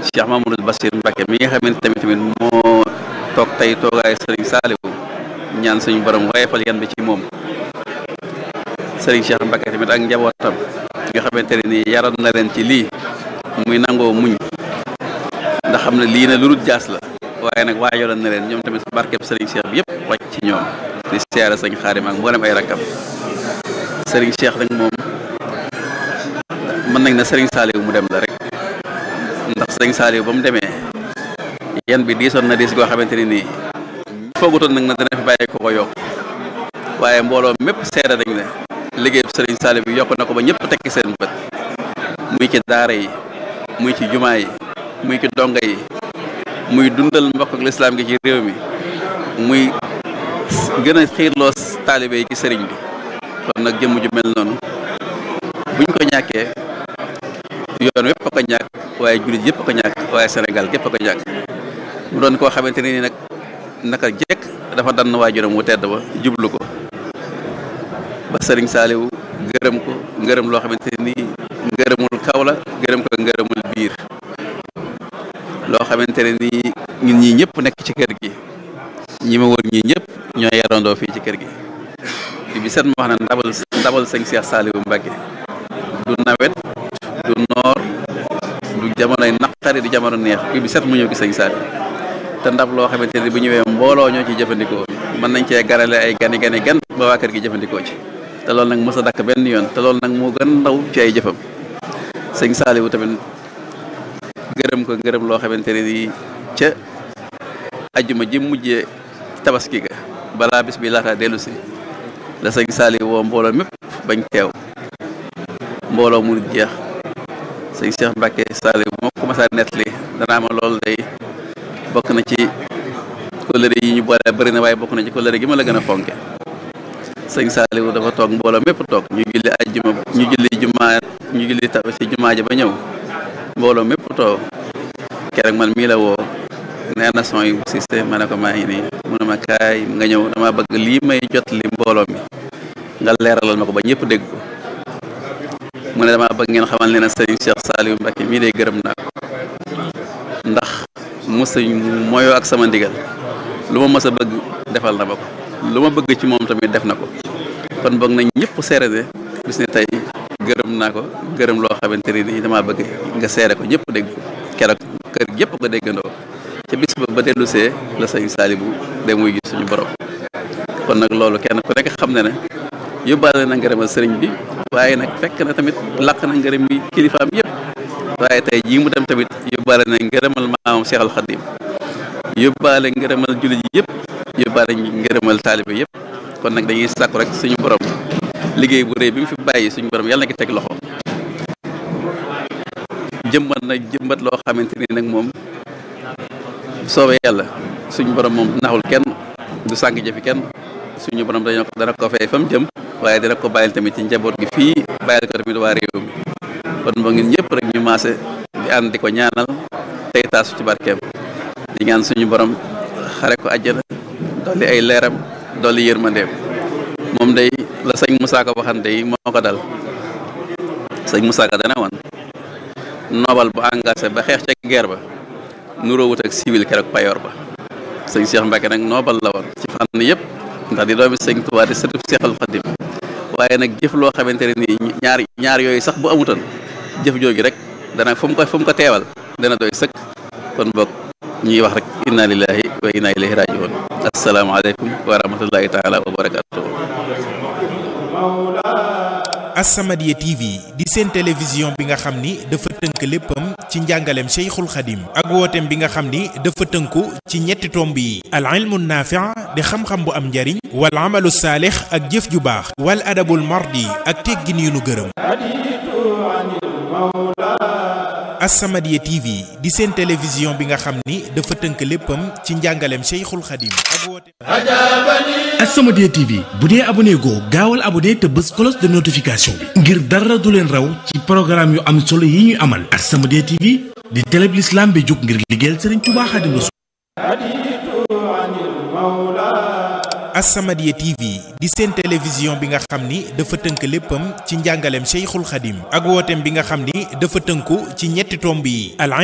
Cheikh Mamadou Bassir Mbacke mi nga xamante tamit tamit moo toog tey toogaay sëriñ Saliou ñaan suñu borom wayefal yan bi ci moom sëriñ Cheikh Mbacke tamit ak njabootam nga xamante ne nii yaroon na leen ci lii muy nangoo muñ ndax xam ne lii na lu dul jaas la waaye nag waajaloon na leen ñoom tamit barkeb sëriñ Cheikh bi yëpp wàcc ci ñoom di siyaare sëñ Xaadim ak mboolem ay rakkam sëriñ Cheikh nag moom mën nañ na sëriñ Saliou mu dem la rek ndax sëriñ Saliou ba mu demee yan bi diisoon na diis goo xamante ne nii foogutoon nag na dana fi bàyyi ko ko yokk waaye mbooloo mépp seede nañ ne liggéey sëriñ Saliou bi yokk na ko ba ñëpp tekki seen bët muy ci daara yi muy ci jumaa yi muy ci donga yi muy dundal mbokk ak lislaam gi ci réew mi muy gën a xiirloo taalibe yi ci sëriñ bi kon nag jëmm ju mel noonu buñ ko ñàkkee yoon wépp a ko ñàkk waaye jullit yëpp a ko ñàkk waaye Sénégal gépp a ko ñàkk mu doon koo xamante ni nag naka jekk dafa dann waajuram wu tedd ba jublu ko ba sëriñ Saliou gërëm ko ngërëm loo xamante ni ngërëmul kaw la gërëm ko ngërëmul biir loo xamante ne ni ñun ñii ñëpp nekk ci kër gi ñi ma wër ñii ñëpp ñoo yarandoo fii ci kër gi fi bi set ma wax na ndabal ndabal sëñ Cheikh Saliou Mbacke du nawet du noor du jamonoy naqari du jamono neex fi bi set mu ñëw gi sëñ Saliou te ndab loo xamante ne bu ñëwee mbooloo ñoo ciy jëfandikoo mën nañ cee garale ay gani gani gan ba waa kër gi jëfandikoo ci te loolu nag mos a dakk benn yoon te loolu nag moo gën ndaw ci ay jëfam sëñ Saliou tamit gërëm ko gërëm loo xamante ne nii ca ajjuma ji mujjee tabaski ga balaa bis bi laata dellu si la sëñ Saliou woo mbooloo mépp bañ teew mbooloo mu jeex sëñ Cheikh Mbacke Saliou moo ko commencé nettali danaa ma loolu day bokk na ci kóllëre yi ñu boole bëri na waaye bokk na ci kóllëre gi ma la gën a fonke sëñ Saliou dafa toog mbooloo mépp toog ñu julli ajjuma ñu julli jumaa ñu julli taw ci jumaa ja ba ñëw mbooloo mépp toog keroog man mii la woo nee na son yu Cissé ma ne ko maa ngi nii mu ne ma kaay nga ñëw dama bëgg lii may jot li mbooloo mi nga leeralal ma ko ba ñëpp dégg ko mu ne dama bëgg ngeen xamal ne na sëñ Cheikh Saliou Mbacke mii de gërëm naa ko ndax mos a moyoo ak sama ndigal lu ma mës a bëgg defal na ma ko lu ma bëgg ci moom tamit def na ko kon boog nañ ñëpp seere ne bis ne tey gërëm naa ko gërëm loo xamante ne nii damaa bëgg nga seere ko ñëpp dégg ko keroog kër yëpp ko déggandoo ca bis ba ba dellu see la sëñ Saliou dem muy gis suñu borom kon nag loolu kenn ku nekk xam ne ne yóbbaale na ngërëmal sëriñ bi waaye nag fekk na tamit làq na ngërëm yi kilifaam yëpp waaye tey jii mu dem tamit yóbbaale na ngërëmal maamam Cheikh Al Khadim yóbbaale ngërëmal jullit yi yëpp yóbbaale ngërëmal taalibe yëpp kon nag dañuy sàkku rek suñu borom liggéey bu rëy bi mu fi bàyyi suñu borom yàlla na ki teg loxo jëmbat na jëmbat loo xamante ni nag moom soobee yàlla suñu borom moom naxul kenn du sànq jëfi kenn suñu borom dañoo ko dana ko fay fa mu jëm waaye dina ko bàyyil tamit ci njaboot gi fii bàyyil ko tamit waa réew mi kon ba ngeen ñëpp rek ñu maase di ànd di ko ñaanal tey taasu ci barkeem di ñaan suñu borom xare ko àjjana dolli ay leeram dolli yërmandeem moom day la sëñ Moussa Ka waxan day moo ko dal sëñ Moussa Ka dana woon noobal bu engagé ba xeex ca guerre ba nuroo wut ak civil keroog payoor ba sëñ Cheikh Mbacke nag noobal la woon ci fànn yëpp ndax di doomi sëñ Tuubaa di sëtub Seexal Xadim waaye nag jëf loo xamante ne nii ñaar ñaar yooyu sax bu amutoon jëf jooju rek dana fu mu ko fu mu ko teewal dana doy sëkk kon boog ñuy wax rek inna lillahi wa inna ilayhi rajiun asalaamaaleykum wa rahmatullahi taala wa barakatuh As-Samadiyya TV di seen télévision bi nga xam ni dafa tënk léppam ci njàngaleem Cheikhul Khadim ak wooteem bi nga xam ni dafa tënku ci ñetti tomb yi al ilmu naafi' di xam-xam bu am njariñ wal amalu saalix ak jëf ju baax wal adabul mardi ak teggin yu nu gërëm As-Samadiyya TV di seen télévision bi nga xam ni dafa tënk léppam ci njàngaleem Cheikhul Khadim ak wooteem As-Samadiyya TV bu dee abonné goo gaawal abonné te bës cloche de notification bi ngir dara du leen raw ci programme yu am solo yi ñuy amal As-Samadiyya TV di télé bi l'islam bi jóg ngir liggéeyal Serigne Touba Xaadimu Rasuul As-Samadiyya TV di seen télévision bi nga xam ni dafa tënk léppam ci njàngaleem Cheikhul Khadim ak wooteem bi nga xam ni dafa tënku ci ñetti tomb yi al